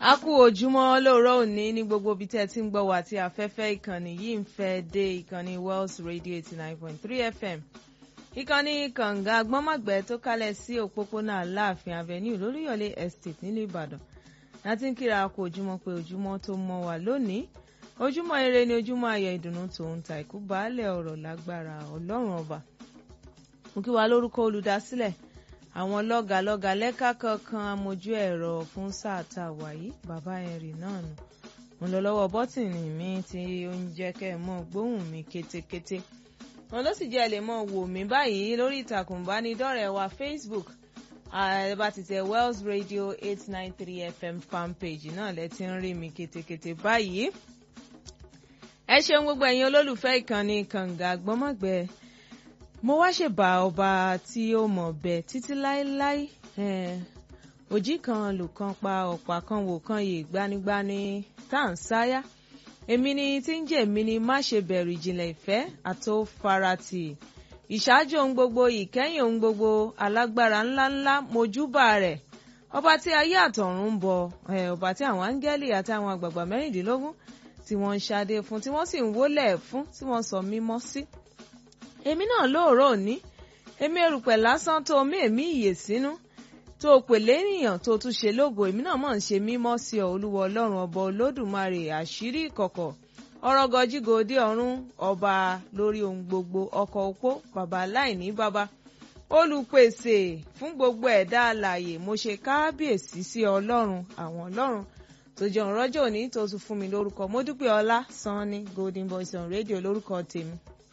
a kú ojúmọ́ lóòrọ̀ òní ní gbogbo ibi tẹ́ ẹ ti ń gbọ́ wá tí afẹ́fẹ́ ìkànnì yìí ń fẹ́ dé ìkànnì Wells Radio eighty nine point three FM ìkànnì kànga gbọ́mọ̀gbẹ́ tó kálẹ̀ sí òpópónà Aláàfin Avenue lóríyọ̀lé Estate nílùú Ìbàdàn láti ń kíra kú ojúmọ́ pé ojúmọ́ tó mọ́ wá lónìí ojúmọ́ ire ni ojúmọ́ ayọ̀ ìdùnnú tòun ta ìkú baálẹ̀ ọ̀rọ̀ lágbára Ọlọ́run ọba mo kí wa lórúkọ olùdásílẹ̀ àwọn lọ́gàlọ́gà lẹ́ka kankan amójú ẹ̀rọ fún sáà tá a wà yìí bàbá ẹ̀rì náà nù mo lọ lọ́wọ́ bọ́tìnì mi tí ó ń jẹ́ kẹ́ ẹ̀ mọ́ gbóhùn mi kétékété wọn ló sì jẹ́ ẹ lè mọ́ wò mí báyìí lórí ìtàkùn ìbánidọ́rẹ̀ẹ́ wa Facebook ẹ bá ti tẹ Wells Radio eight nine three FM fanpage náà lẹ ti ń rí mi kétékété báyìí ẹ ṣeun gbogbo ẹ̀yin olólùfẹ́ ìkànnì kànga gbọ́mọ̀gbẹ́ mo wá ṣèbà ọba tí ó mọ̀ bẹ́ títí láéláé òjì kan lù kan pa ọ̀pá kan wò kan yè gbanigbani tá à ń sáyà èmi ni tí ń jẹ́ èmi ni má ṣe bẹ̀rù ìjìnlẹ̀ ìfẹ́ àtó farati ìṣáájú ohun gbogbo ìkẹyìn ohun gbogbo alágbára ńláńlá mojúbà rẹ̀ ọba tí ayé àtọ̀run ń bọ ọba tí àwọn áńgẹ́lì àti àwọn àgbààgbà mẹ́rìndínlógún tí wọ́n ń ṣadé fún tí wọ́n sì ń wólẹ̀ fún tí wọ́n sọ mímọ́ sí. Si èmi náà lóòrọ̀ òní èmi erùpẹ̀ lásán tó mí èmi ìyè sínú tó pè lénìyàn tó tún ṣe lógo èmi náà mọ̀ ń ṣe mímọ́ sí ọ olúwa ọlọ́run ọba olódùmarè àṣírí ìkọ̀kọ̀ ọ̀rọ̀ gọjígòdì ọ̀run ọba lórí ohun gbogbo ọkọ̀ opó bàbá láìní bàbá olùpèsè fún gbogbo ẹ̀dá alààyè mo ṣe káábíyèsí sí ọlọ́run àwọn ọlọ́run tó jẹun rọ́jò òní tó tún fún mi lórúkọ mo dúpẹ́ ọlá sanni golden voice on radio lórúkọ tèmi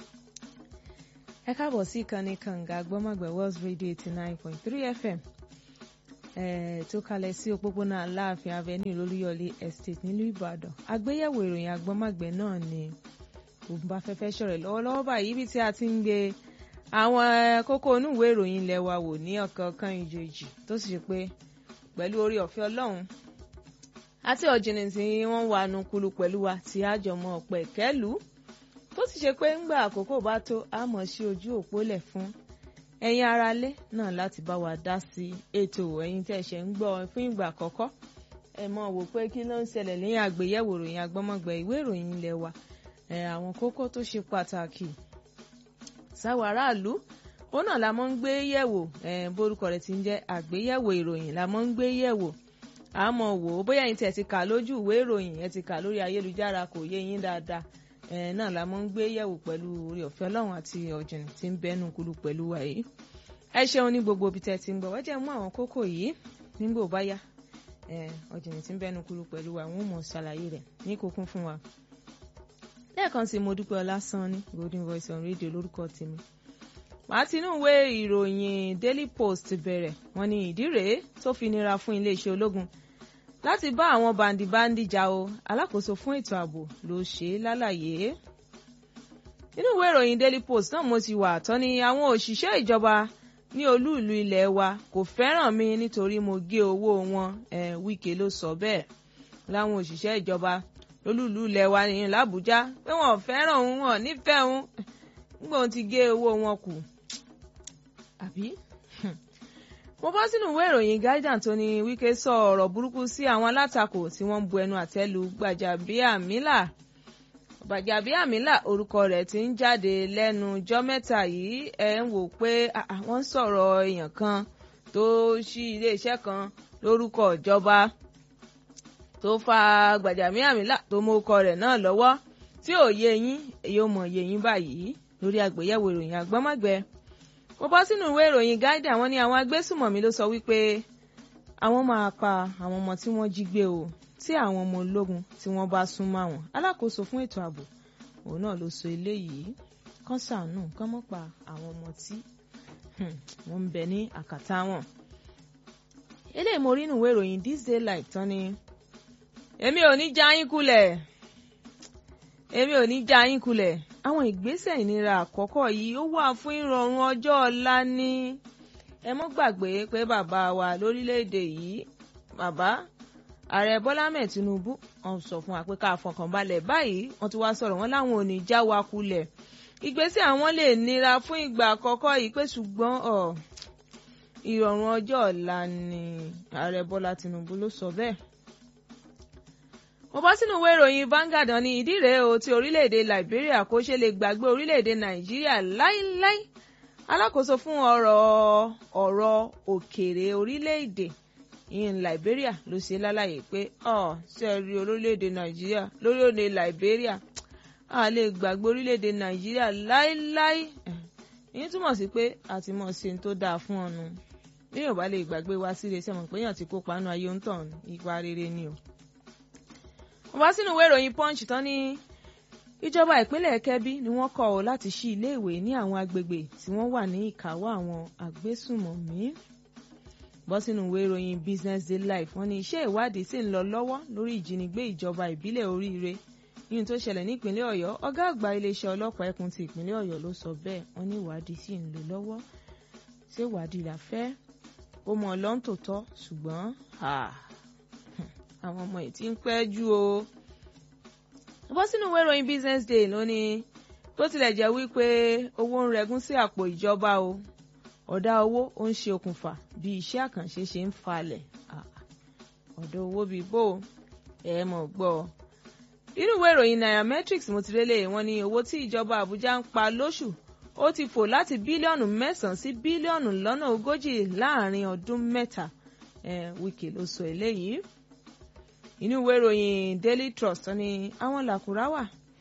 ẹ káàbọ̀ sí ìkànnì kànga gbọ́mọ̀gbẹ́ Wells Radio eighty nine point three FM tó kalẹ̀ sí òpópónà Aláàfin Avenue lólúyọ̀lé Estate nílùú Ìbàdàn àgbéyẹ̀wò ìròyìn agbọ́mọ̀gbẹ́ náà ni ògùnbà fẹ́fẹ́ ṣọ̀rẹ̀ lọ́wọ́lọ́wọ́ báyìí ibi tí a ti ń gbé àwọn kókó onúwèé ìròyìn ilẹ̀ wa wò ní ọ̀kọ̀ọ̀kan ìjòjì tó sì ṣe pé pẹ̀lú orí ọ̀fẹ́ Ọlọ́run àti ọ̀jìnì tí wọ́n wà nukulu pẹ̀lú wa tí àjọmọ̀ ọ̀pẹ̀ kẹ́lù tó sì ṣe pé ńgbà àkókò bá tó a mọ̀ sí ojú òpó lẹ̀ fún ẹ̀yin aráalé náà láti bá wa dá sí ètò ẹ̀yin tẹ́ ṣe ń gbọ́ fún ìgbà àkọ́kọ́ ẹ mọ̀ wò pé kí ló ń ṣẹlẹ̀ lẹ́yìn àgbéyẹ̀wò ìròyìn agbọ́mọgbẹ̀ ìwé ìròyìn ilé wa àwọn kókó tó ṣe pàtàkì sáwọn aráàlú ó náà la mọ̀ ń gbé yẹ̀wò borúkọ rẹ̀ ti ń jẹ́ àgbéyẹ̀wò ìròyìn la mọ̀ ń gbé yẹ̀wò àmọ́ wò ó bóyá ẹ̀yin tẹ́ ti kà lójú ìwé ìròyìn ẹ ti kà lórí ayélujára kò yé yín dáadáa ẹ náà la mọ̀ ń gbé yẹ̀wò pẹ̀lú orí ọ̀fẹ́ Ọlọ́run àti ọ̀jìnì tí ń bẹ́nu kúlù pẹ̀lú wa yìí ẹ ṣeun ní gbogbo ibi tẹ́ ti ń gbọ́ wọ́n jẹ́ mú àwọn kókó yìí nígbò bá yá ọ̀jìnì tí ń bẹ́nu kúlù pẹ̀lú wa wọ́n mọ̀ ṣàlàyé rẹ̀ ní kókún fún wa. lẹ́ẹ̀kan sí mo dúpẹ́ ọlásán ní Golden Voice on Radio lórúkọ tèmi màá tinú ìwé ìròyìn Daily Post bẹ̀rẹ̀ wọ́n ní ìdí rèé tó fi nira fún iléeṣẹ́ ológun láti bá àwọn bàǹdìbàǹdì jà o alákòóso fún ètò ààbò ló ṣe é lálàyé. nínú ìwé ìròyìn Daily Post náà mo ti wà tán ni àwọn òṣìṣẹ́ ìjọba ní olú ìlú ilẹ̀ wa kò fẹ́ràn mi nítorí mo gé owó wọn eh, Wike ló sọ bẹ́ẹ̀ láwọn òṣìṣẹ́ ìjọba lólú ìlú ilẹ̀ wa nìyẹn l'Àbújá pé wọn ò fẹ́ràn òun wọn nífẹ̀ẹ́ òun nígbà òun ti gé owó wọn kù àbí mo bọ́ sínú ìwé ìròyìn Guardian tó ní Wike sọ ọ̀rọ̀ burúkú sí àwọn alátakò tí wọ́n ń bu ẹnu àtẹ́ lu Gbajabiamila Gbajabiamila orúkọ rẹ̀ ti ń jáde lẹ́nu jọ́ mẹ́ta yìí ẹ̀ ń wò pé wọ́n ń sọ̀rọ̀ èèyàn kan tó ṣí iléeṣẹ́ kan lórúkọ ìjọba tó fa Gbajabiamila tó mú ọkọ rẹ̀ náà lọ́wọ́ tí ò yé yín èyí ò mọ̀ yé yín báyìí lórí àgbéyẹ̀wò ìròyìn àgbọ́mọ̀gbẹ́ mo bọ́ sínú ìwé ìròyìn Guardian àwọn ní àwọn agbésùmọ̀mí ló sọ wípé àwọn máa pa àwọn ọmọ tí wọ́n jí gbé o tí àwọn ọmọ ológun tí wọ́n bá sún mọ́ àwọn alákòóso fún ètò ààbò òun náà ló sọ eléyìí kán ṣàánú kán mọ́ pa àwọn ọmọ tí wọ́n ń bẹ ní àkàtà wọn. eléyìí mo rí nínú ìwé ìròyìn This Day Life tán ni èmi ò ní já yín kulẹ̀ èmi ò ní já yín kulẹ̀ àwọn ìgbésẹ̀ ìnira àkọ́kọ́ yìí ó wà fún ìrọ̀rùn ọjọ́ ọ̀la ní ẹ mọ́ gbàgbé pé bàbá wa lórílẹ̀‐èdè yìí bàbá ààrẹ bọ́lá mẹ́ẹ̀ tinubu wọ́n sọ fún wa pé ká fọkànbalẹ̀ báyìí wọ́n ti wá sọ̀rọ̀ wọn láwọn ò ní já wa kulẹ̀ ìgbésẹ̀ àwọn lè nira fún ìgbà àkọ́kọ́ yìí pé ṣùgbọ́n ìrọ̀rùn ọjọ́ ọ̀la ni ààrẹ bọ́lá tinubu ló sọ bẹ́ẹ̀ mo bọ́ sínú ìwé ìròyìn Vanguard ní ìdí rèé o ti orílẹ̀-èdè Liberia kó ṣe lè gbàgbé orílẹ̀-èdè Nàìjíríà láíláí alákòóso fún ọ̀rọ̀ ọ̀rọ̀ òkèèrè orílẹ̀-èdè ìyẹn Liberia ló ṣe lálàyé pé ọ ṣe rí orílẹ̀-èdè Nàìjíríà lórílẹ̀-èdè Liberia a lè gbàgbé orílẹ̀-èdè Nàìjíríà láíláí ìyẹn túmọ̀ sí pé àti mọ̀ ṣe tó dáa fún ọ̀nù bí yóò bá lè gbàgbé wá sí iléeṣẹ́ mọ̀ pé èèyàn ti kópa nínú ayé ń tàn ipa rere ni o. wọ́n bá sínú ìwé ìròyìn Punch tán ní ìjọba ìpínlẹ̀ Kẹ́bí ni wọ́n kọ̀ ọ́ láti ṣí iléèwé ní àwọn agbègbè tí wọ́n wà ní ìkáwọ́ àwọn agbésùmọ̀mí. bọ́ sínú ìwé ìròyìn Business Day Life wọ́n ní iṣẹ́ ìwádìí sì ń lọ lọ́wọ́ lórí ìjínigbé ìjọba ìbílẹ̀ Oríire yìí tó ṣẹlẹ̀ ní ìpínlẹ̀ Ọ̀yọ́ ọ̀gá àgbà iléeṣẹ́ ọlọ́pàá ẹkùn ti ìpínlẹ̀ Ọ̀yọ́ ló sọ bẹ́ẹ̀ wọ́n ní ìwádìí sì ń lọ lọ́wọ́ ṣé ìwádìí là fẹ́ ó mọ ọlọ́run tó tọ́ ṣùgbọ́n àwọn ọmọ yìí ti ń pẹ́ jù o. bọ́ sínú ìwé ìròyìn Business Day lónìí bó tilẹ̀ jẹ́ wípé owó ń rẹgún sí àpò ìjọba o ọ̀dá owó ó ń ṣe okùnfà bí iṣẹ́ àkànṣe ṣe ń falẹ̀ ọ̀dọ̀ owó bíi bò ẹ̀ mọ̀ gbọ́ inú ìwé ìròyìn Nairametrics mo ti rélé wọn ní owó tí ìjọba Àbújá ń pa lóṣù ó ti fò láti bílíọ̀nù mẹ́sàn-án sí bílíọ̀nù lọ́nà ogójì láàrin ọdún mẹ́ta Wike ló sọ eléyìí inú ìwé ìròyìn Daily Trust ní àwọn làkúrá wà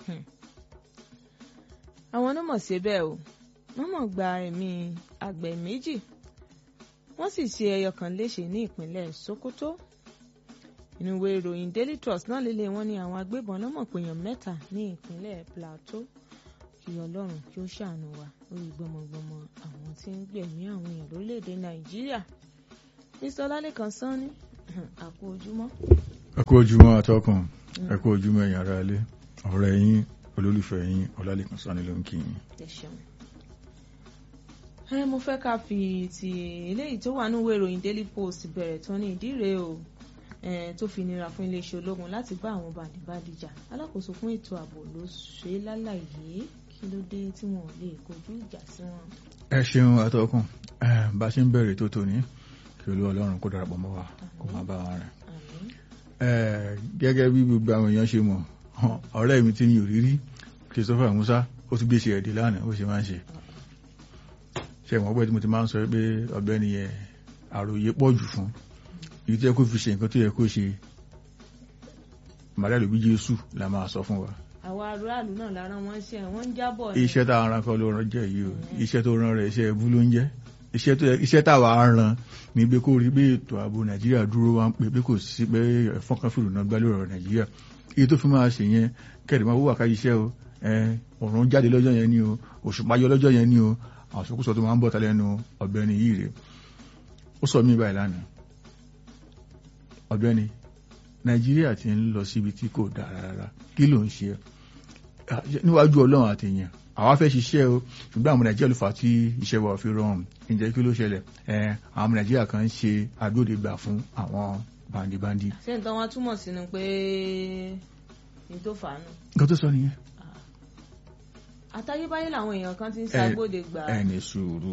àwọn náà mọ̀ sí bẹ́ẹ̀ o wọ́n mọ̀ gba ẹ̀mí àgbẹ̀ méjì wọ́n sì ṣe ẹyọ kan léṣe ní ìpínlẹ̀ Sokoto inú ìwé ìròyìn Daily Trust náà lélẹ̀ wọ́n ní àwọn agbébọn lọ́mọ̀ péyàn mẹ́ta ní ìpínlẹ̀ Plateau kí ọlọ́run kí ó ṣàánú wa lórí gbọmọgbọmọ àwọn tí ń gbẹ̀mí àwọn èèyàn lórílẹ̀‐èdè nàìjíríà mr ọlálẹ́kan sanni àkó ojúmọ́. ẹ kú ojúmọ́ atọ́kùn ẹ kú ojúmọ́ ẹ̀yin ará ilé ọ̀rẹ́ yín olólùfẹ́ yín ọlálẹ́kan sanni ló ń kí yín. ẹ ṣeun. ẹ mo fẹ́ ká fi ti eléyìí tó wà níwèé ìròyìn daily post bẹ̀rẹ̀ tán ní ìdí rèé o tó fi nira fún iléeṣẹ́ ológun láti bá àwọn bàdìbàdì jà alákòóso fún ètò ààbò ló ṣe lálàyé kí ló dé tí wọn ò lè kojú ìjà sí wọn. ẹ ṣeun atọ́kùn bá a ṣe ń bẹ̀rẹ̀ tó tòní kí olú ọlọ́run kó darapọ̀ mọ́ wa kó máa bá wa rìn. gẹ́gẹ́ bí gbogbo àwọn èèyàn ṣe mọ̀ ọ̀rẹ́ mi tí mi ò rí rí Christopher Musa ó tún gbé ṣe ẹ̀dẹ̀ lánàá ó ṣe máa ń ṣe. ṣe mọ̀ pé tí mo ti máa ń sọ pé ọ̀gbẹ́ni yẹn àròyé pọ̀ jù fún èyí tó yẹ kó fi ṣe nǹkan tó yẹ kó ṣe màdá lòbí Jésù la máa sọ fún wa àwọn aráàlú náà lára wọn ṣe wọn ń jábọ̀ ni. iṣẹ́ táwọn aràn kan ló ràn jẹ́ yìí o iṣẹ́ tó ràn rẹ̀ iṣẹ́ ẹbú ló ń jẹ́ iṣẹ́ táwa ràn ní pé kó rí pé ètò ààbò nàìjíríà dúró wá ń pè pé kò sí pé ẹ̀fọn kan fìlú náà gbá lórí ọ̀rọ̀ nàìjíríà iye tó fi máa ṣe yẹn kẹ́rì máa wúwà ká iṣẹ́ o ọ̀run jáde lọ́jọ́ yẹn ni o òṣùpá yọ lọ́jọ́ yẹn ni o àwọn sọkúsọ tó máa ń bọ̀ ta lẹ́nu ọ̀gbẹ́ni yìí rè ó sọ mí báyìí lánàá ọ̀gbẹ́ni nàìjíríà ti ń lọ síbi tí kò dáa rárá kí ló ń ṣe níwájú ọlọ́run àtẹ̀yìn àwa fẹ́ ṣiṣẹ́ o ṣùgbọ́n àwọn nàìjíríà ló fà á tí iṣẹ́ wa fi rọrùn ǹjẹ́ kí ló ṣẹlẹ̀ àwọn nàìjíríà kan ń ṣe agbódegbà fún àwọn bandibandi. ṣé nǹkan wọn túmọ̀ sínú pé ní tó fà á nù. nǹkan tó sọ nìyẹn. àtayébáyé làwọn èèyàn kan ti ń ṣàgbódegbà. ẹ ní sùúrù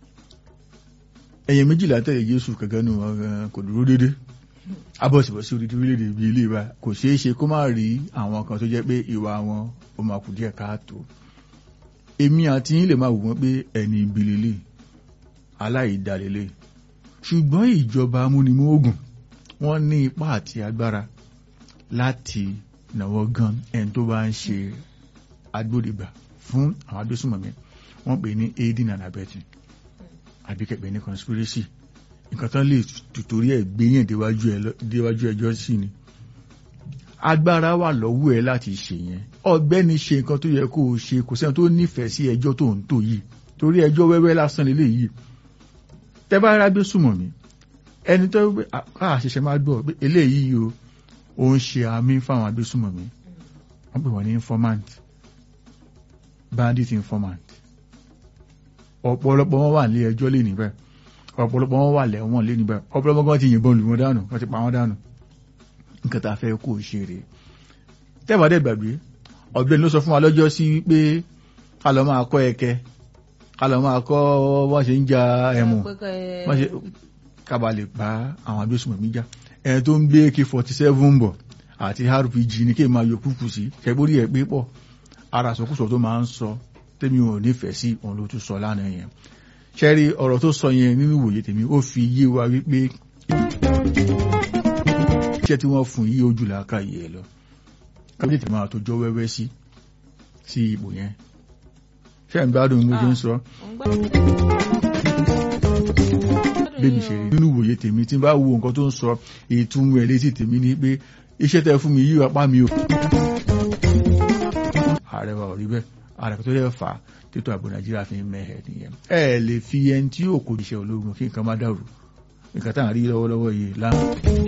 ẹ̀yìn méjìlá tẹ̀lé jésù kankan nù kò dúró déédéé abọ́sibọ́sí orí orílẹ̀-èdè bí ilé wa kò ṣeé ṣe kó má rí àwọn kan tó jẹ́ pé ìwà wọn ó máa kù díẹ̀ káàtó èmi àti yín lè máa wò wọ́n pé ẹni ibi lélẹ̀ aláìdálélẹ̀ ṣùgbọ́n ìjọba amúnimóògùn wọ́n ní ipá àti agbára láti nàwọ́ gan ẹni tó bá ń ṣe agbódegbà fún àwọn agbésùnmọ̀mí wọ́n pè ní aiding and abetting àbíkẹ́pẹ́ ní conspiracy nǹkan tán lè tùtorí ẹ̀ gbéyàn déwájú ẹjọ́ sí ni agbára wà lọ́wọ́ ẹ láti ṣe yẹn ọ̀gbẹ́ni ṣe nǹkan tó yẹ kó o ṣe kò sẹ́ni tó nífẹ̀ẹ́ sí ẹjọ́ tó ń tò yìí torí ẹjọ́ wẹ́wẹ́ lásán lélẹ̀ yìí tẹ́ bá rágbé súnmọ́ mi ẹni tó àṣẹṣẹ máa gbọ́ pé eléyìí o ò ń ṣe àmì fáwọn agbésùnmọ̀ mi wọ́n pè wọ́n ní informant bandit informant ọ̀pọ̀lọpọ̀ wọn wà ní ẹjọ́ lé níbẹ̀ ọ̀pọ̀lọpọ̀ wọn wà lẹ́wọ̀n lé níbẹ̀ ọ̀pọ̀lọpọ̀ wọn ti yìnbọn lù wọn dànù wọ́n ti pa wọn dànù nǹkan tá a fẹ́ kó o ṣe rèé tẹ́wàdẹ́ gbàgbé ọ̀gbẹ́ni ló sọ fún wa lọ́jọ́ sí pé ká lọ máa kọ́ ẹ̀kẹ́ ká lọ máa kọ́ wọ́n ṣe ń ja ẹ̀mù wọ́n ṣe kábà lè pa àwọn agbésùnmọ̀ mi já ẹni tó ń gbé ak forty seven bọ̀ àti rpg ní kí n máa yọ kúkú sí ṣẹgbórí ẹ̀ pé pọ̀ ara sọkúsọ tó máa ń sọ tèmi ò nífẹ̀ẹ́ sí òun ló tún sọ lánàá yẹn ṣẹ́rí ọ̀rọ̀ tó sọ yẹn nínú ìwòye tèmi ó fi yé wa wípé iṣẹ́ tí wọ́n fún yí ojú làákà yìí ẹ lọ kábíyèsí máa tó jọ wẹ́wẹ́ sí sí ipò yẹn ṣé ń gbádùn mo ṣe ń sọ bébí ṣe rí nínú ìwòye tèmi tí n bá wo nǹkan tó ń sọ ìtumọ̀ ẹ̀ létí tèmi ni pé iṣẹ́ tẹ́ fún mi yí apá mi o ààrẹ wa ò rí bẹ́ẹ̀ ààrẹ tó lè fà á tètò ààbò nàìjíríà fi ń mẹ́hẹ̀ nìyẹn ẹ lè fi ẹni tí yóò kó iṣẹ́ ológun kí nǹkan má dàrú nǹkan tá à ń rí lọ́wọ́lọ́wọ́ yìí lánàá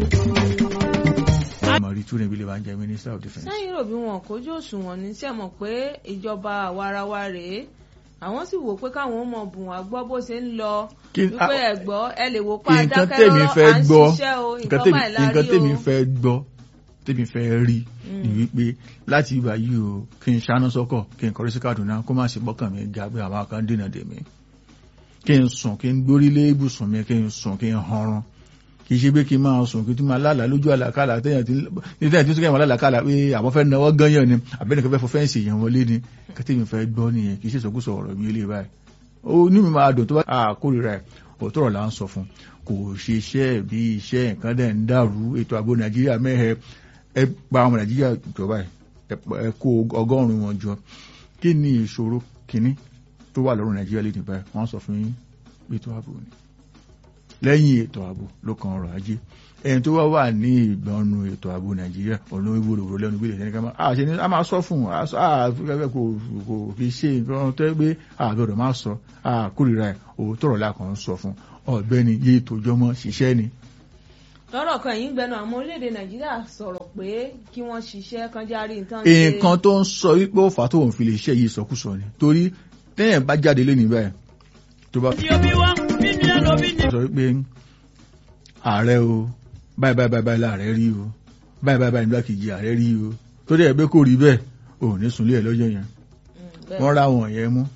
mọ̀rí tún níbi lè máa ń jẹ́ minister of defence. sẹ́yìn rò bí wọn kójú òṣùwọ̀n ní sí ẹ̀ mọ̀ pé ìjọba àwarawa rèé àwọn sì wò pé káwọn ọmọ bùn wá gbọ́ bó ṣe ń lọ wípé ẹ gbọ́ ẹ lè wò pa adákẹ́ lọ́rọ́ à ń ṣiṣẹ́ o nǹkan báyìí la rí o. nǹkan tèmi fẹ́ gbọ́ tèmi fẹ́ rí ni wípé láti ìgbà yìí o kí n ṣáná sọ́kọ̀ kí n kọrí sí Kaduna kó má sì bọ́kàn mi ga pé àwọn kan dènà dèmí kí n sùn kí n gbórí lé ibùsùn mi kí n sùn kí n hanrun kì í ṣe pé kí n máa sùn kí n tún máa lálàá lójú àlàkálà téèyàn tí téèyàn tí ó sọ́kẹ́ máa lálàkálà pé àwọn fẹ́ náwó gányàn ni àbẹ́nìkan fẹ́ fọ fẹ́ǹsì èèyàn wọlé ni kẹ́tẹ́ mi fẹ́ gbọ́ nìyẹn kì í ṣe sọkúsọ ọ̀rọ̀ bí ilé báyìí ó ní mi máa dùn tó bá àkórira ẹ̀ òótọ́ ọ̀rọ̀ là ń sọ fún kò ṣe iṣẹ́ bí iṣẹ́ nǹkan dẹ̀ ń dàrú ètò ààbò nàìjíríà mẹ́hẹ ẹ gba àwọn nàìjíríà jọba ẹ kó ọgọ́rùn-ún wọn jọ kí ni ìṣòro kìíní tó wà lọ́rùn nàìjíríà lè dìbà wọ́n sọ fún yín ètò ààbò ni lẹ́yìn ètò ààbò ló kan ọrọ̀ ajé ẹni tó wá wà ní ìgbọ̀nù ètò ààbò nàìjíríà ọ̀nà ìwòròwòrò lẹ́nu gbélé ẹni ká máa ṣe ni a máa sọ fún un àfẹ́fẹ́ kò kò fi ṣe nǹkan tó gbé àbẹ̀rẹ̀ máa sọ àkórìíra ẹ̀ òótọ́ ọ̀rọ̀ lákan sọ fún ọ̀gbẹ́ni yé tòjọ́mọ́ ṣiṣẹ́ ni. lọ́rọ̀ kan yìí ń gbẹnu àwọn orílẹ̀-èdè nàìjíríà sọ̀rọ̀ pé kí wọ́n ṣiṣẹ́ kan járí nǹkan ṣe. nǹkan tó ń sọ wípé ó fà tó òun fi lè ṣe yìí sọkúsọ ni torí téèyàn bá jáde lé níbẹ̀ tó bá sọ wípé ààrẹ o báyìí báyìí báyìí báyìí láàrẹ rí o báyìí báyìí báyìí nígbà kejì ààrẹ rí o tó dẹ̀ pé kò rí bẹ́ẹ̀ ò ní sunlé ẹ̀ lọ́jọ́ yẹn wọ́n ra wọn yẹn mú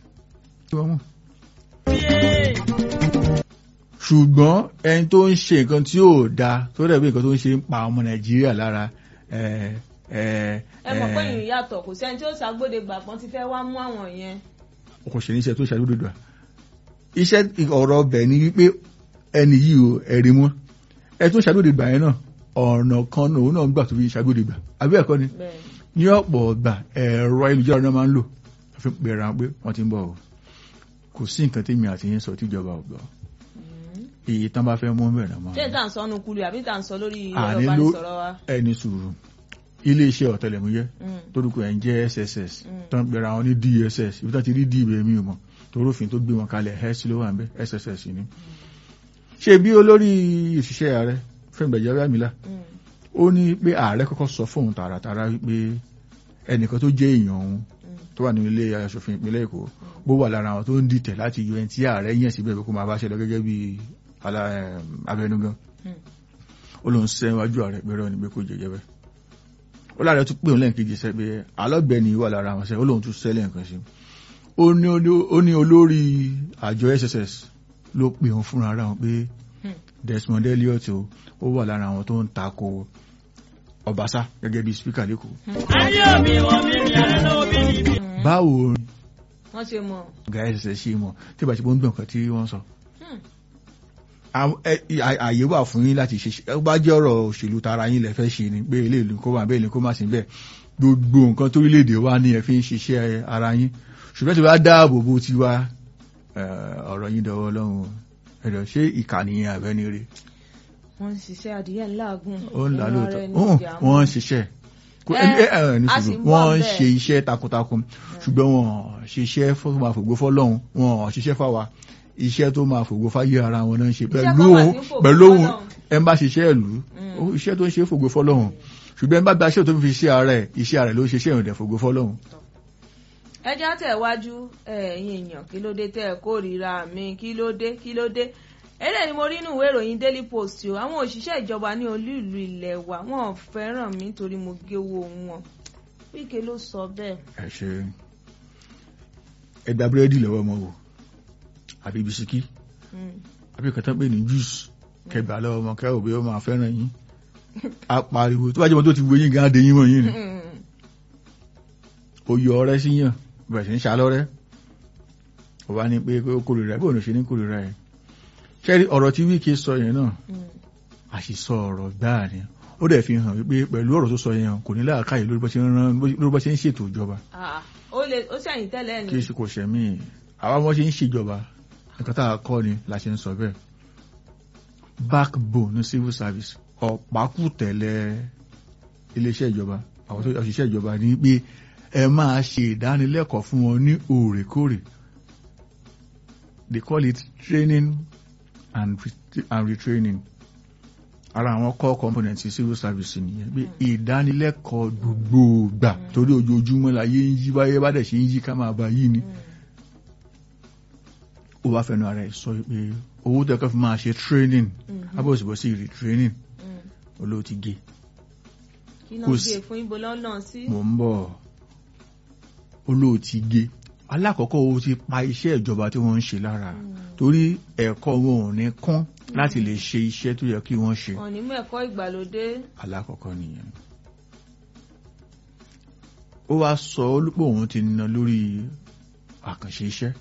ṣùgbọ́n ẹni tó ń ṣe nǹkan tí ò dáa tó dẹ̀ pé nǹkan tó ń ṣe ń pa ọmọ nàìjíríà lára ẹ mọ̀ pé ìrìn yàtọ̀ kò sẹ́ni tí ó ṣàgbọ́dẹ gbàgbọ́n ti fẹ́ wá mú àwọn yẹn. kò ṣe níṣẹ́ tó ṣàdúdò dà iṣẹ́ ọ̀rọ̀ ọbẹ̀ ni wípé ẹni yìí ò ẹ̀rí mọ́ ẹ tún ṣàgbọ́dẹ gbà yẹn náà ọ̀nà kan náà òun náà gbà tó fi ṣàgbọ́dẹ gbà àbí ẹ̀kọ́ ni ní ọ̀pọ̀ ọgbà ẹ̀rọ ayélujára náà máa ń lò fi pèrè àwọn pé wọ́n ti ń bọ̀ o kò sí nǹkan tí mi àti yín sọ tíjọba ò gbọ́ èyí tán bá fẹ́ mú bẹ̀rẹ̀ mọ́. ṣé ìta ń sọ ọ́nù kulù àbí ìta ń sọ lórí ẹ̀rọ ìbánisọ̀rọ̀ wa. ẹni sùúrù iléeṣẹ́ ọ̀tẹlẹ̀múyẹ́ torúkọ ẹ̀ ń jẹ́ SSS tán pẹ̀rẹ̀ àwọn ní DSS ibi tó ti rí dìbò èmi ò mọ̀ torófin tó gbé wọn kalẹ̀ hẹ́sì ló wà ń bẹ́ SSS ni. ṣé bí olórí òṣìṣẹ́ ààrẹ Fẹ́mi Gbàjàbíàmílà ó ní pé ààrẹ kọ́kọ́ sọ fóun tààràtàrà wípé ẹnìkan tó jẹ́ èèyàn òun tó wà ní ilé aṣòfin ìpínlẹ̀ Èkó bó wà lára àwọn tó ń dìtẹ̀ láti yọ ẹni tí ààrẹ yàn síbẹ̀ kó máa bá ṣe lọ gẹ́gẹ́ bí abẹnugan ó lóun sẹ́wájú ààrẹ pẹ̀rọ ní pé kó jẹjẹ bẹ́ẹ̀ ó láàrẹ tún pé òun lẹ́ǹkejì sẹ́ pé alọ́gbẹ̀ni wà lára àwọn sẹ́ ó lóun tún sẹ́lẹ̀ nǹkan sí ó ní olórí àjọ SSS ló pè òun fúnra ara wọn pé Desmond Elliot ó wà lára àwọn tó ń tako Ọbaṣá gẹ́gẹ́ bí spíkà lẹ́kọ̀ọ́. ayé mi wọ́n mi ní àná náà bí níbi. báwo wọ́n ṣe mọ̀. ọ̀gá ẹ̀sẹ̀ ṣe mọ̀ tí ìbá ṣe bó ń gbọ̀n kan tí wọ́n sọ. àyè wà fún yín láti ṣe ẹ bá jẹ́ ọ̀rọ̀ òṣèlú tara yín lẹ fẹ́ ṣe ni pé ilé ìlú kó wà bẹ́ẹ̀ ni kó má sí bẹ́ẹ̀ gbogbo nǹkan torílẹ̀-èdè wa ni ẹ fi ń ṣiṣẹ́ ara yín ṣùgbọ́n tí wàá dáàbò bó ti wá ọ̀rọ̀ yín dọwọ́ lọ́hùn ẹ̀dọ̀ ṣé ìkànnì yẹn àbẹ́ni rè. wọ́n ń ṣiṣẹ́ adìyẹ ńláàgùn. ó ń là lóòótọ́ wọ́n ń ṣiṣẹ́ wọ́n ń ṣe iṣẹ́ takuntakun ṣùgbọ́n wọ́n ṣiṣẹ́ tó máa fògbó fọ́lọ́hun wọ́n ṣiṣẹ́ fáwa iṣẹ́ tó máa fògbó fáyé ara wọn náà ń ṣe pẹ̀lú òun pẹ̀lú òun ẹ ń bá ṣiṣẹ́ ìlú iṣẹ́ tó ń ṣe fògbó fọ́lọ́hun ṣùgbọ́n ẹ bá gba iṣẹ́ tó fi ṣe ara ẹ̀ iṣẹ́ ara ẹ̀ ló ṣe iṣẹ́ ìrìndẹ̀ fògbó fọ́lọ́hun. ẹ já tẹ̀ wájú ẹ̀yin èèyàn kí ló dé tẹ́ ẹ kórìíra mi kí ló dé kí ló dé eléyìí ni mo rí inú ìwé ìròyìn daily post o àwọn òṣìṣẹ́ ìjọba ní olú ìlú ilẹ̀ wa wọn ò fẹ́ràn mi nítorí mo géwó wọn Wike ló sọ bẹ́ẹ̀. ẹ ṣe ẹ gba búrẹ́dì lọ́wọ́ ọmọ wò àbí bisikí àbí kẹta pé ní juice kẹgbà lọ́wọ́ ọmọ kẹ́ òbí ó máa fẹ́ràn yín apariwo tó bá jẹ́ mọ́ tó ti wo yín gan adé yín mọ́ yín ni ó yọ ọrẹ́ sí yàn bẹ̀rẹ̀ sí ń ṣalọ́rẹ́ ó bá ní pé ó kórìíra ẹ̀ bóun ló ṣe ní kórìíra ẹ̀ ṣẹ́rí ọ̀rọ̀ tí wíkẹ́ sọ yẹn náà àṣìsọ ọ̀rọ̀ gbáà ni ó dẹ̀ fi hàn wípé pẹ̀lú ọ̀rọ̀ tó sọ yẹn kò ní láàkáyè lórí bó ṣe ń rán lórí bó ṣe ń ṣètò ìjọba ó lè ó ṣẹ̀yìn tẹ́lẹ̀ kí ni ṣe kò ṣẹ̀mí àwa wọn ṣe ń ṣèjọba nǹkan tá a kọ́ ni la ṣe ń sọ bẹ́ẹ̀ backbone ní civil service ọ̀pákùtẹ̀lẹ̀ iléeṣẹ́ ìjọba àwọn tó òṣìṣẹ́ ìjọba ní pé ẹ máa ṣe ìdánilẹ́kọ̀ọ́ fún wọn ní òrèkóòrè they call it training and, re- and retraining ara àwọn core components civil service nìyẹn pé ìdánilẹ́kọ̀ọ́ gbogbo gbà torí ojoojúmọ́ la yé ń yí báyé bá dẹ̀ ṣe ń yí ká máa bá yí ni ó wá fẹnu ara ẹ̀ sọ pé owó tẹ́kọ̀ fi máa ṣe training abọ́sibọ́sí retraining olóò ti gé kí náà kò gbé sí- fún ibo lọ́nà sí. mò ń bọ̀ olóò ti gé alákọ̀ọ́kọ́ o ti pa iṣẹ́ ìjọba tí wọ́n ń ṣe lára torí ẹ̀kọ́ wọn ò ní kún láti lè ṣe iṣẹ́ tó yẹ kí wọ́n ṣe wọn ní mú ẹ̀kọ́ ìgbàlódé. alákọ̀ọ́kọ́ nìyẹn ó wá sọ olùpọ̀ òun ti ná lórí àkànṣe iṣẹ́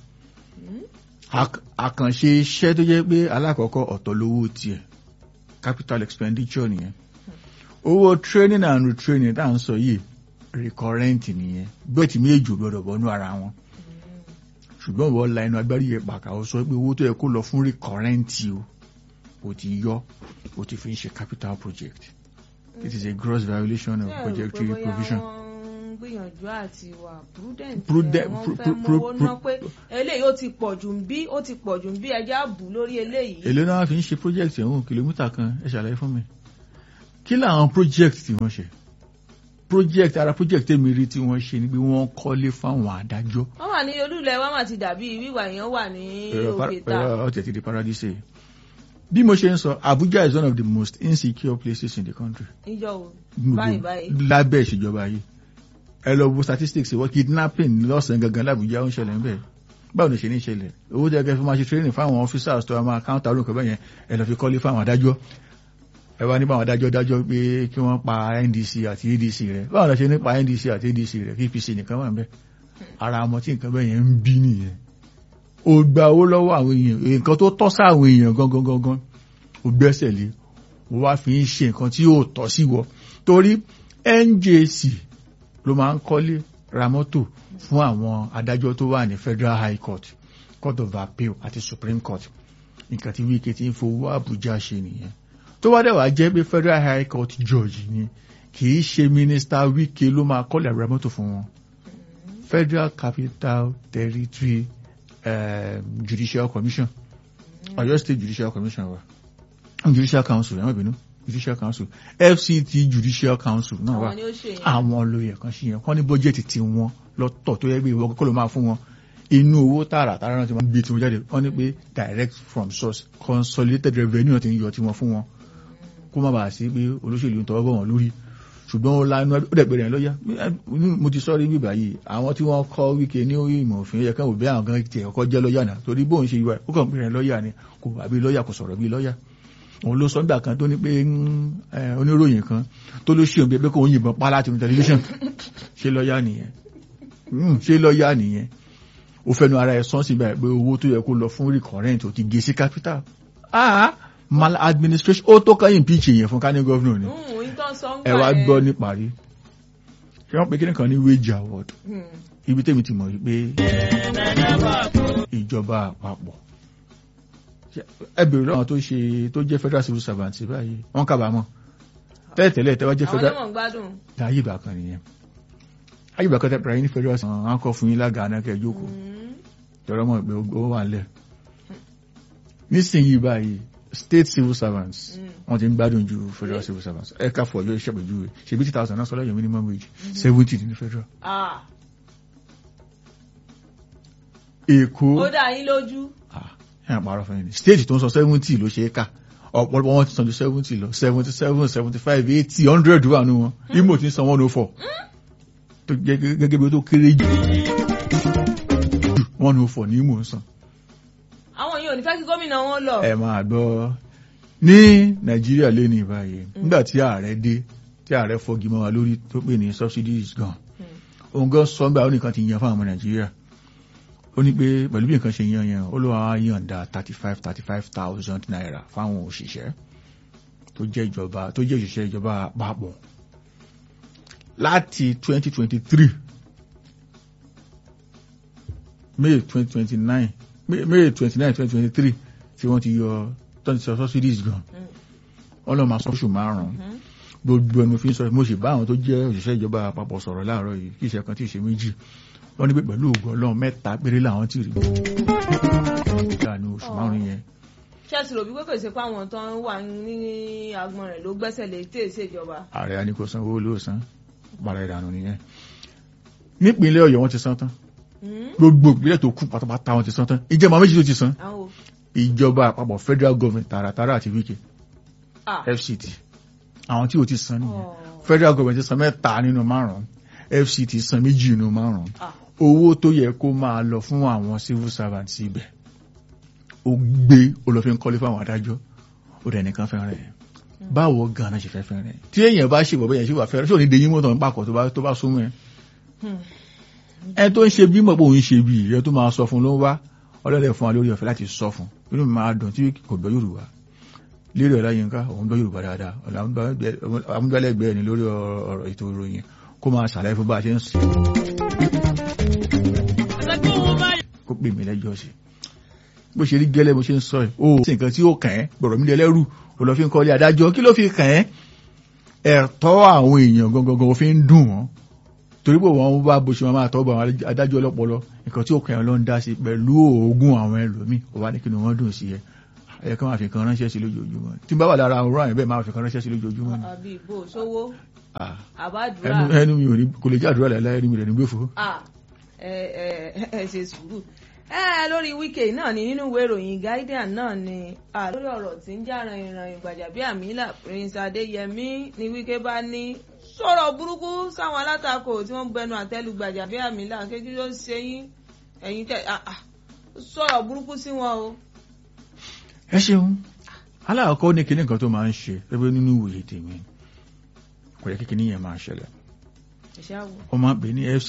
Ak- àkànṣe iṣẹ́ tó jẹ́ pé alákọ̀ọ́kọ́ ọ̀tọ̀ lówó tiẹ̀ capital expenditure nìyẹn owó training and retraining tá à ń sọ yìí recurrent nìyẹn bẹ́ẹ̀ tí méjì ò gbọ́dọ̀ bọ́nú ara wọn ṣùgbọ́n wọ́n la inú agbárí yẹn pàkà ó sọ pé owó tó yẹ kó lọ fún recurrent o ó ti yọ ó ti fi ń ṣe capital project it is a gross violation of Ṣé ẹ rò pé budgetary bóyá provision. wọ́n ń gbìyànjú àti wà prudent Prudent- ẹ̀, wọ́n pru- fẹ́ pru- mówó pru- ná pé eléyìí ó ti pọ̀ jù ń bí ó ti pọ̀ jù ń bí ẹja bù lórí eléyìí. èlé náà fi ń ṣe project ẹ̀hún kìlómítà kan ẹ ṣàlàyé fún mi kí làwọn project tí wọ́n ṣe project ara project tèmi rí tí wọ́n ṣe ni pé wọ́n kọ́lé fáwọn adájọ́ wọ́n wà ní olúlẹ̀ wọ́n mà ti dàbí wíwà yẹn wà ní òkè ta. ọ̀tẹ̀ ti di paradise bí mo ṣe ń sọ Abuja is one of the most insecure places in the country níjọ́ wo Gbogbo- báyìí báyìí. lábẹ́ ìṣèjọba yìí ẹ lọ wo statistics wọ́n kidnapping lọ́sàn-án gangan lábújá ó ń ṣẹlẹ̀ ń bẹ̀ báwo ni ṣe ní ṣẹlẹ̀ owó tẹ́ kẹ́ fi máa ṣe training fáwọn officers tó máa counter orúkọ bẹ́yẹn ẹ lọ fi kọ́lé fáwọn adájọ́ ẹ wá nípa àwọn adájọ́ dájọ́ pé kí wọ́n pa NDC àti ADC rẹ̀ báwo la ṣe ní pa NDC àti ADC rẹ̀ kí APC nìkan wà ń bẹ̀ ara ọmọ tí nǹkan bẹ́yẹn ń bí nìyẹn ó gba owó lọ́wọ́ àwọn èèyàn nǹkan tó tọ́ sáwọn èèyàn gangan gangan ó gbẹ́sẹ̀ lé ó wá fi ń ṣe nǹkan tí yóò tọ́ sí wọ torí NJC ló máa ń kọ́lé ra mọ́tò fún àwọn adájọ́ tó wà ní Federal High Court Court of Appeal àti Supreme Court nǹkan tí Wike ti ń fowó Àbújá ṣe nìyẹn tó wá dẹ̀ wá jẹ́ pé Federal High Court judge ni kì í ṣe Minister Wike ló máa kọ́lé ra mọ́tò fún wọn Federal Capital Territory um, Judicial Commission Ọ̀yọ́ State Judicial Commission wa Judicial Council ẹ má bínú Judicial Council FCT Judicial Council náà wà àwọn ni ó ṣe yẹn. àwọn olóyè kan ṣe yẹn kọ́ ní bọ́jẹ̀tì tí wọ́n lọ́tọ̀ tó yẹ pé ìwọ kọ́kọ́ ló máa fún wọn inú owó tààrà tààrà náà ti máa ń gbé tí wọ́n jáde wọ́n ní pé direct from source consolidated revenue náà ti ń yọ tí wọ́n fún wọn kó má bàa sí pé olóṣèlú ń tọwọ́ bọ̀ wọ́n lórí ṣùgbọ́n ó lanu ó dẹ̀ pèrè lọ́yà mo ti sọ́ọ́ rí bíbá yìí àwọn tí wọ́n kọ́ wíkẹ́ ní ìmọ̀ òfin yẹ káwọn òbí àwọn gan tiẹ̀ kọ́kọ́ jẹ́ lọ́yà náà torí bóun ṣe ìwà ó kàn pèrè lọ́yà ni kò wà bí lọ́yà kò sọ̀rọ̀ bí lọ́yà òun ló sọ nígbà kan tó ní pé oníròyìn kan tó ló ṣe òun bí ẹgbẹ́ kó ń yìnbọn pa láti tẹlifíṣàn ṣé lọ́yà nìyẹn ṣé lọ́yà nìyẹn ó fẹnu ara ẹ̀ sọ́n síbẹ̀ pé owó tó yẹ kó lọ fún recurrent ò ti gé sí capital ah mal administration ó tó kàn impeach yẹn fún kání gọ́vnọ̀ ni ẹ wá gbọ́ níparí ṣé wọ́n pe kí nìkan ní wage award ibi tèmi ti mọ̀ wípé ìjọba àpapọ̀ ẹ bèrè lọ́wọ́ tó ṣe tó jẹ́ federal civil servant báyìí wọ́n kábàámọ̀ tẹ́lẹ̀tẹ́lẹ̀ tẹ́wọ́ jẹ́ federal àwọn ọmọ gbádùn. ayé ìgbà kan nìyẹn ayé ìgbà kan tẹ́pẹ̀rẹ̀ ní federal servant wọn kọ́ fún yín lága anákẹ́ jókòó tọ́rọ mọ̀ pé ó wà lẹ̀ nísìnyí báyìí state civil servants wọ́n ti ń gbádùn ju federal civil servants ẹ̀ka fọ̀ lórí ìṣàpèjúwe ṣèbí tí thousand náà sọ lẹ́yìn minimum wage seventy ní federal. èkó ó dá yín lójú. ẹ̀ ń parọ́ fún yín ni state tó ń sọ seventy ló ṣe é kà ọ̀pọ̀lọpọ̀ wọn ti san ju seventy lọ seventy seven seventy five eighty hundred wà nù wọn imo ti ń san one oh four tó jẹ́ gẹ́gẹ́ bí ó tó kéré jù one oh four ní imo ń san. àwọn yìí ò ní fẹ́ kí gómìnà wọn lọ. ẹ máa gbọ́ ní nàìjíríà lé ní ìbáyé nígbà tí ààrẹ dé tí ààrẹ fọgi mọ́ wa lórí tó pè ní subsidies gan òun gan sọ nígbà ó nìkan ti yan fún àwọn ọmọ nàìjíríà ó ní pé pẹ̀lú bí nǹkan ṣe yan yẹn ó ló wá yànda thirty five thirty five thousand naira fáwọn òṣìṣẹ́ tó jẹ́ ìjọba tó jẹ́ òṣìṣẹ́ ìjọba àpapọ̀ láti twenty twenty three may twenty twenty nine may twenty nine twenty twenty three tí wọ́n ti yọ twenty sọ subsidies gan wọ́n lọ́ọ́ máa sọ́ṣù márùn-ún gbogbo ẹnu fi ń sọ mo sì bá àwọn tó jẹ́ òṣìṣẹ́ ìjọba àpapọ̀ sọ̀rọ̀ láàárọ̀ yìí kí ìṣẹ́ kan tí ì ṣe méjì wọ́n ní pé pẹ̀lú ògùn ọlọ́run mẹ́ta péré làwọn ti rí ìdáni oṣù márùn-ún yẹn ṣé ẹ sì rò bí pé kò sí pé àwọn tó ń wà ní agbọn rẹ̀ ló gbẹ́sẹ̀ lé tí èsì ìjọba. ààrẹ á ní kó san owó ló san para ìdànù nìyẹn nípínlẹ̀ ọ̀yọ́ wọ́n ti san tán gbogbo ìpínlẹ̀ tó kù pátápátá wọ́n ti san tán ìjọba méjì tó ti san àwọn o. ìjọba àpapọ̀ federal government tààràtàrà àti wike Ah. fct àwọn tí ò ti san nìyẹn Oh. federal government ti san mẹ́ta nínú márùn-ún fct san méjì nínú márùn-ún Ah. owó tó yẹ kó máa lọ fún àwọn civil servants ibẹ̀ ó gbé olófin kọ́lé fáwọn adájọ́ ó dẹ̀ nìkan fẹ́ràn ẹ̀ báwo gan-an ṣe fẹ́ fẹ́ràn ẹ̀ tí èèyàn bá ṣe bọ̀bọ̀ yẹn ṣe wà fẹ́ràn ṣé ò ní de yín mọ́tò ń pàkọ́ tó bá tó bá súnmọ́ ẹ̀ Hmm. ẹ tó ń ṣe bí mọ̀ pé òun ṣe bí ìyẹn tó máa sọ fún ló ń wá ọlọ́dẹ fún wa lórí ọ̀fẹ́ láti sọ fún inú mi máa dùn tí kò gbọ́ Yorùbá lérí ọ̀la yín ká òun gbọ́ Yorùbá dáadáa amúgbálẹ́gbẹ̀ẹ́ ni lórí ọ̀rọ̀ ètò ìròyìn kó máa ṣàlàyé fún bá a ṣe ń sọ Ẹgbẹ́ wọn báyìí. kó pè mí lẹ́jọ́ sí bó ṣe rí gẹ́lẹ́ bó ṣe ń sọ ẹ̀ ó sì nǹkan tí ó kàn ẹ́ gbọ̀rọ̀ mi lẹ́lẹ́rù ò lọ fi ń kọ́lé adájọ́ kí ló fi kàn ẹ́ ẹ̀tọ́ àwọn èèyàn gangan fi ń dùn wọ́n torí pé wọ́n bá bó ṣe máa tọ́ bọ̀ àwọn adájọ́ ọlọ́pọlọ nǹkan tí ó kàn ẹ́ ló ń dá sí pẹ̀lú oògùn àwọn ẹlòmíì ó wá ní kí ni wọ́n dùn sí ẹ ẹ kí wọ́n fi kan ránṣẹ́ sí lójoojúmọ́ tí n bá wà lára àwọn ọ̀rọ̀ àyẹ̀bẹ̀ máa fi kan ránṣẹ́ sí lójoojúmọ́ ni. àbí ìbò sówó Ah, àbádùrà. ẹnu ẹnu mi ò ní kò lè jẹ́ àdúrà láìláì ẹnu mi rẹ̀ ní gbèfò. Ah, ẹ ẹ ẹ ṣe sùúrù ẹ lórí wíkẹ̀ náà ni nínú ìwé ìròyìn guardian náà ni ah, lórí ọ̀rọ̀ tí ń jà rìnrìn Gbajabiamila Prince Adéyẹmí ni wíkẹ́ bá ní sọ̀rọ̀ burúkú sáwọn alátakò tí wọ́n bẹnu àtẹ́lu Gbajabiamila kékeré ló ń ṣe yín ẹ̀yin tẹ̀ ah, ah, sọ̀rọ̀ burúkú sí wọn o. ẹ ṣeun aláàkọ́ ní kinní kan tó máa ń ṣe ẹgbẹ́ nínú ìwòye tèmi kò yẹ kí kinní yẹn máa ṣẹlẹ̀ ẹ̀ṣẹ̀ àwọ̀. wọ́n máa ń pè ní fc